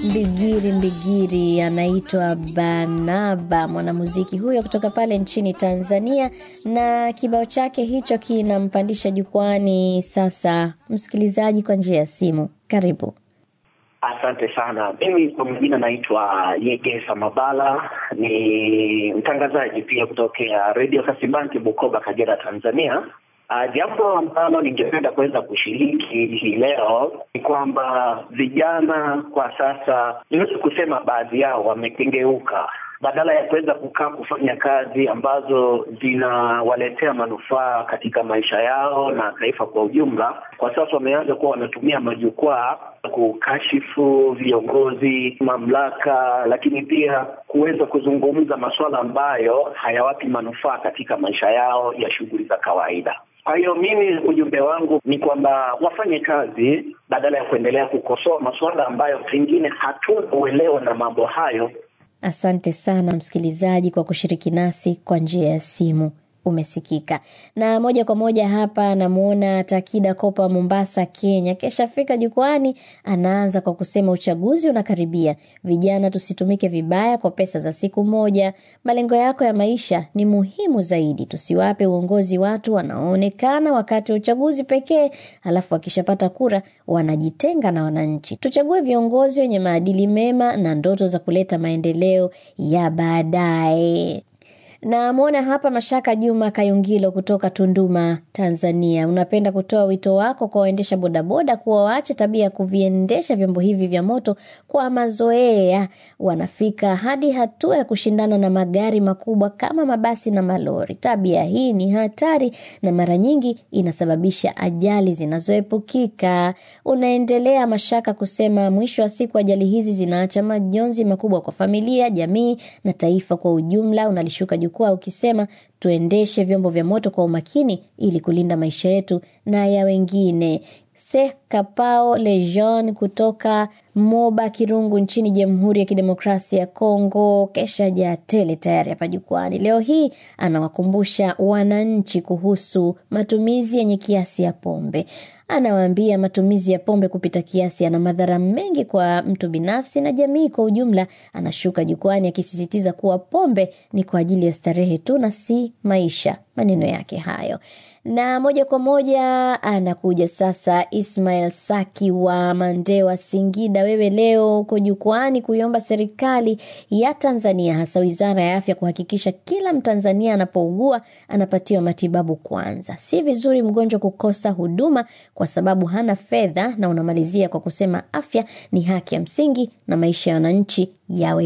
Mbigiri Mbigiri anaitwa Barnaba, mwanamuziki huyo kutoka pale nchini Tanzania, na kibao chake hicho kinampandisha jukwani sasa msikilizaji kwa njia ya simu. Karibu. Asante sana. Mimi kwa majina naitwa Yegesa Mabala, ni mtangazaji pia kutokea redio Kasibanki, Bukoba, Kagera, Tanzania. Uh, jambo ambalo ningependa kuweza kushiriki hii leo ni kwamba vijana kwa sasa, niwezi kusema baadhi yao wamekengeuka, badala ya kuweza kukaa kufanya kazi ambazo zinawaletea manufaa katika maisha yao na taifa kwa ujumla, kwa sasa wameanza kuwa wanatumia majukwaa kukashifu viongozi, mamlaka, lakini pia kuweza kuzungumza masuala ambayo hayawapi manufaa katika maisha yao ya shughuli za kawaida. Kwa hiyo mimi ujumbe wangu ni kwamba wafanye kazi badala ya kuendelea kukosoa masuala ambayo pengine hatuna uelewa na mambo hayo. Asante sana msikilizaji kwa kushiriki nasi kwa njia ya simu. Umesikika na moja kwa moja hapa. Namwona Takida Kopa, Mombasa, Kenya, kesha fika jukwani. Anaanza kwa kusema uchaguzi unakaribia, vijana tusitumike vibaya kwa pesa za siku moja. Malengo yako ya maisha ni muhimu zaidi, tusiwape uongozi watu wanaoonekana wakati wa uchaguzi pekee, halafu wakishapata kura wanajitenga na wananchi. Tuchague viongozi wenye maadili mema na ndoto za kuleta maendeleo ya baadaye. Namwona hapa Mashaka Juma Kayungilo kutoka Tunduma, Tanzania. Unapenda kutoa wito wako kwa waendesha bodaboda kuwa waache tabia ya kuviendesha vyombo hivi vya moto kwa mazoea. Wanafika hadi hatua ya kushindana na magari makubwa kama mabasi na malori. Tabia hii ni hatari na mara nyingi inasababisha ajali zinazoepukika. Unaendelea Mashaka kusema, mwisho wa siku ajali hizi zinaacha majonzi makubwa kwa familia, jamii na taifa kwa ujumla. Unalishuka jukwaa ukisema tuendeshe vyombo vya moto kwa umakini ili kulinda maisha yetu na ya wengine. Seh Kapao Lejean kutoka Moba Kirungu nchini Jamhuri ya Kidemokrasia ya Kongo kesha jaa tele tayari hapa jukwani. Leo hii anawakumbusha wananchi kuhusu matumizi yenye kiasi ya pombe. Anawaambia matumizi ya pombe kupita kiasi yana madhara mengi kwa mtu binafsi na jamii kwa ujumla. Anashuka jukwani akisisitiza kuwa pombe ni kwa ajili ya starehe tu na si maisha. Maneno yake hayo na moja kwa moja anakuja sasa Ismail Saki wa Mandewa, Singida. Wewe leo uko jukwani kuiomba serikali ya Tanzania, hasa wizara ya afya, kuhakikisha kila Mtanzania anapougua anapatiwa matibabu kwanza. Si vizuri mgonjwa kukosa huduma kwa sababu hana fedha, na unamalizia kwa kusema afya ni haki ya msingi na maisha ya wananchi yawe